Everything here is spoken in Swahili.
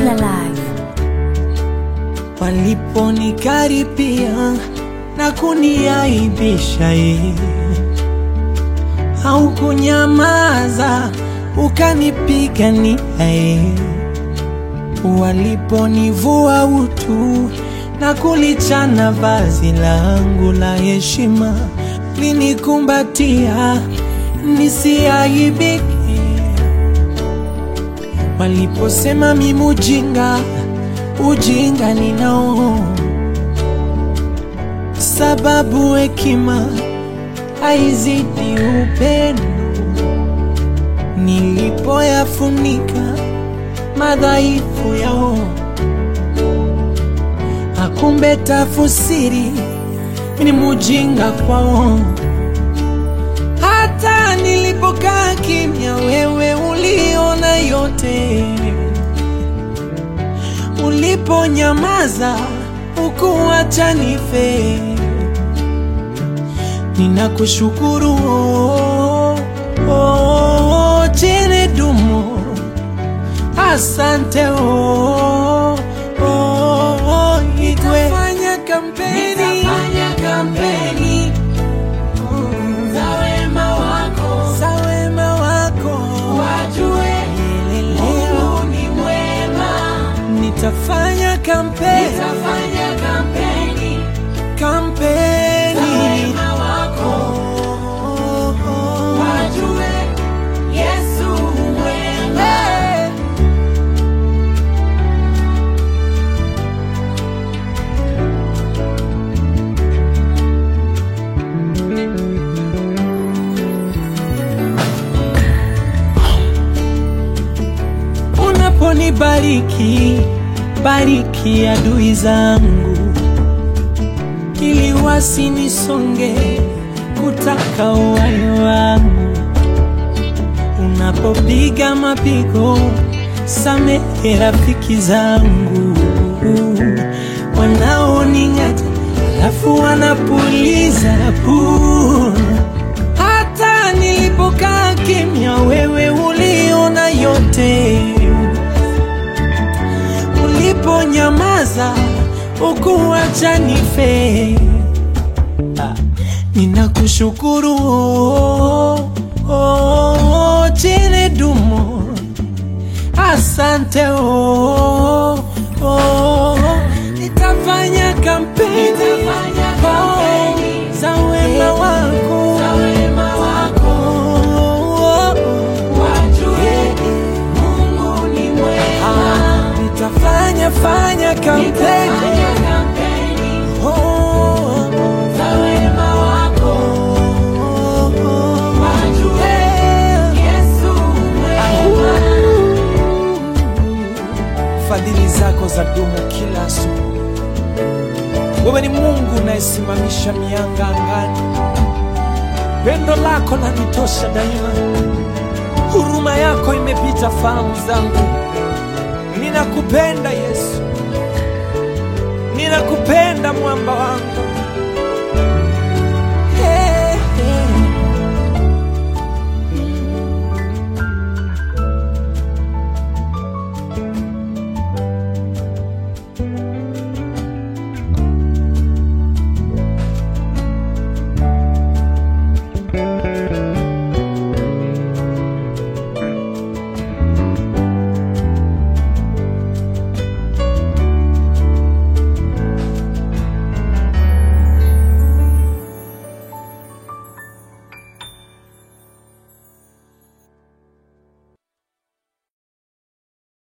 Still alive. waliponikaripia na kuniaibisha ye au kunyamaza ukanipigania ye waliponivua utu na kulichana vazi langu la heshima linikumbatia nisiaibike waliposema mimi ujinga ujinga ninao sababu hekima haizidi upendo nilipoyafunika madhaifu yao akumbe tafusiri ni mujinga kwao hata nilipokaa kimya wewe uliona yote uliponyamaza ukuacha nife ninakushukuru oh, oh, chene dumo asante oh, oh, oh, igwe nitafanya kampeni, nitafanya kampeni za wema wako, za wema wako wajue Mungu ni mwema. Nitafanya kampeni, nitafanya kampeni, kampeni za wema wako wajue Yesu mwema. Unaponibariki, bariki adui zangu, ili wasinisonge kutaka uhai wangu. Unapopiga mapigo, samehe rafiki zangu wanaoning'ata, alafu wanapuliza puu hata nilipokaa kimya, wewe uliona yote. Uliponyamaza ukuacha nife. Ah, Ninakushukuru oh, oh, chene dumo, asante oh, oh, nitafanya kampeni, oh, za wema wako, oh, wajue Mungu ni mwema. Nitafanya fanya kampeni, oh, za wema wako, wajue Yesu mwema. Fadhili zako za dumu kila asubuhi. Wewe ni Mungu unayesimamisha mianga angani. Pendo lako lanitosha daima, huruma yako imepita fahamu zangu. Ninakupenda Yesu, ninakupenda mwamba wangu.